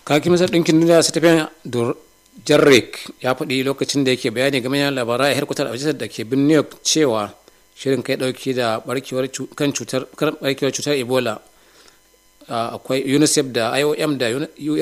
kakin masar ɗinkin duniya stephen jarrick ya faɗi lokacin da yake bayani game da labarai a harkutar a da ke bin new york cewa shirin kai ɗauki da barkewar kan cutar barkewar cutar ebola akwai unicef da iom da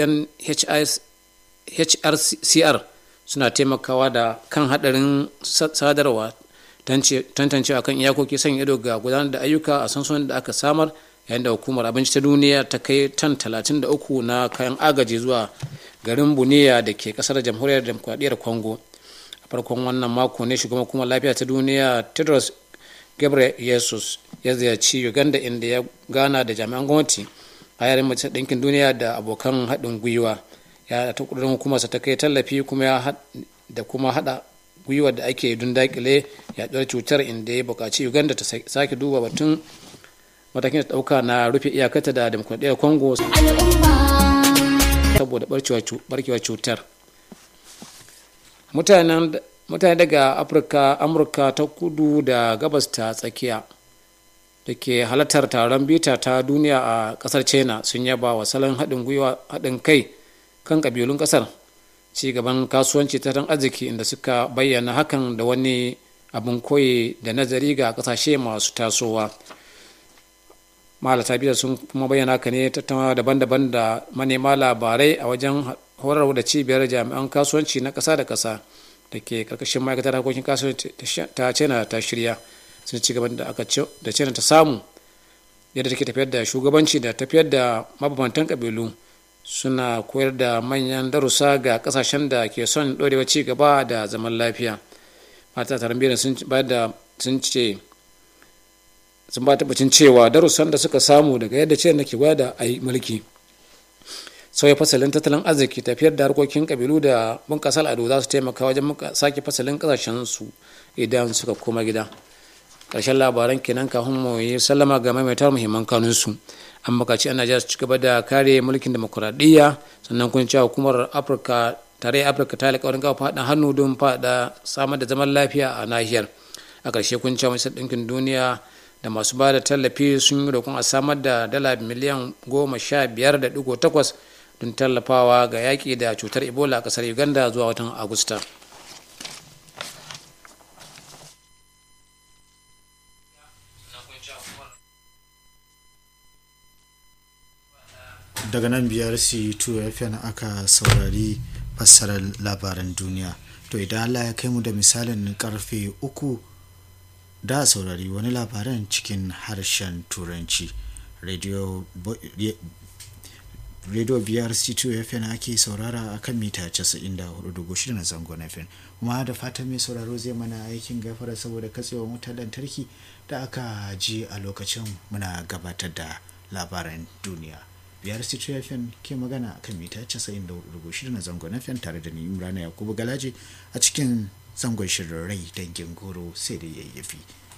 unhrcr suna taimakawa da kan hadarin sadarwa tantancewa kan iyakoki sanya ido ga gudanar da ayyuka a sansunan da aka samar yayin da hukumar abinci ta duniya ta kai tan 33 na kayan agaji zuwa garin buniya da ke kasar jamhuriyar demokuraɗiyyar congo a farkon wannan mako ne shugaban hukumar lafiya ta duniya tedros gabriel yesus ya ziyarci uganda inda ya gana da jami'an gwamnati a yayin majalisar ɗinkin duniya da abokan haɗin gwiwa ya ta ƙudurin hukumarsa ta kai tallafi kuma ya da kuma haɗa gwiwa da ake don dakile yaɗuwar cutar inda ya buƙaci uganda ta sake duba batun matakin da ɗauka na rufe iyakata da demokuraɗiyyar congo saboda barkewar cutar mutane daga afirka amurka ta kudu da gabas ta tsakiya da ke halartar taron bita ta duniya a kasar china sun yaba wa salon haɗin gwiwa haɗin kai kan ƙabilun ƙasar ci gaban kasuwanci tattalin arziki inda suka bayyana hakan da wani abin koyi da nazari ga ƙasashe masu tasowa malata biyar sun kuma bayyana haka ne tattaunawa daban-daban da manema labarai a wajen horarwa da cibiyar jami'an kasuwanci na ƙasa da ƙasa da ke karkashin ma'aikatar harkokin kasuwanci ta china ta shirya sun ci gaban da aka da china ta samu yadda take tafiyar da shugabanci da tafiyar da mabambantan kabilu suna koyar da manyan darussa ga kasashen da ke son ɗorewa ci gaba da zaman lafiya mata taron biyar sun sun ce sun ba tabbacin cewa darussan da suka samu daga yadda china ke gwada a yi mulki sauya fasalin tattalin arziki tafiyar da harkokin kabilu da bunƙasa al'adu za su taimaka wajen sake fasalin ƙasashen su idan suka koma gida ƙarshen labaran kenan kafin mu yi sallama ga maimaitar muhimman kanunsu an bukaci ana najeriya su ci gaba da kare mulkin demokuraɗiyya sannan kun cewa hukumar afirka tare afirka ta alƙawarin kawo faɗin hannu don faɗa samar da zaman lafiya a nahiyar a ƙarshe kun cewa majalisar ɗinkin duniya da masu ba da tallafi sun yi roƙon a samar da dala miliyan goma sha biyar da ɗigo takwas don tallafawa ga yaƙi da cutar ebola a ƙasar uganda zuwa watan agusta daga nan biyar c2 fm aka saurari fassarar labaran duniya to idan allah ya kai mu da misalin karfe uku da saurari wani labaran cikin harshen turanci radio radio biyar c2 fm ake saurara a kan mita 94.6 na zangon fm kuma da fatan mai sauraro zai mana aikin gafara saboda katsewa wutar lantarki da aka ji a lokacin muna gabatar da labaran duniya biyar c2 fm ke magana a kan mita 94.6 na zangon fm tare da ni imrana yakubu galaje a cikin zangon shirin rai dangin goro sai da yayyafi